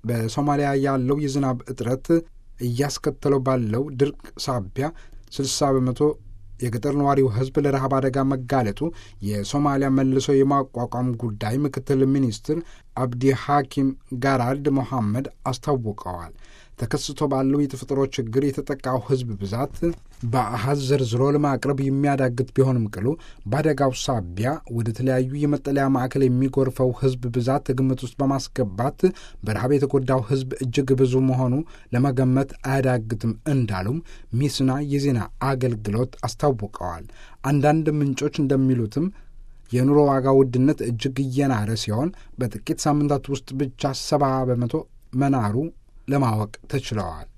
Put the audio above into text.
በሶማሊያ ያለው የዝናብ እጥረት እያስከተለው ባለው ድርቅ ሳቢያ 60 በመቶ የገጠር ነዋሪው ሕዝብ ለረሃብ አደጋ መጋለጡ የሶማሊያ መልሶ የማቋቋም ጉዳይ ምክትል ሚኒስትር አብዲ ሐኪም ጋራልድ ሞሐመድ አስታውቀዋል። ተከስቶ ባለው የተፈጥሮ ችግር የተጠቃው ሕዝብ ብዛት በአሃዝ ዘርዝሮ ለማቅረብ የሚያዳግት ቢሆንም ቅሉ በአደጋው ሳቢያ ወደ ተለያዩ የመጠለያ ማዕከል የሚጎርፈው ሕዝብ ብዛት ግምት ውስጥ በማስገባት በረሃብ የተጎዳው ሕዝብ እጅግ ብዙ መሆኑ ለመገመት አያዳግትም እንዳሉም ሚስና የዜና አገልግሎት አስታውቀዋል። አንዳንድ ምንጮች እንደሚሉትም የኑሮ ዋጋ ውድነት እጅግ እየናረ ሲሆን በጥቂት ሳምንታት ውስጥ ብቻ ሰባ በመቶ መናሩ ለማወቅ ተችለዋል።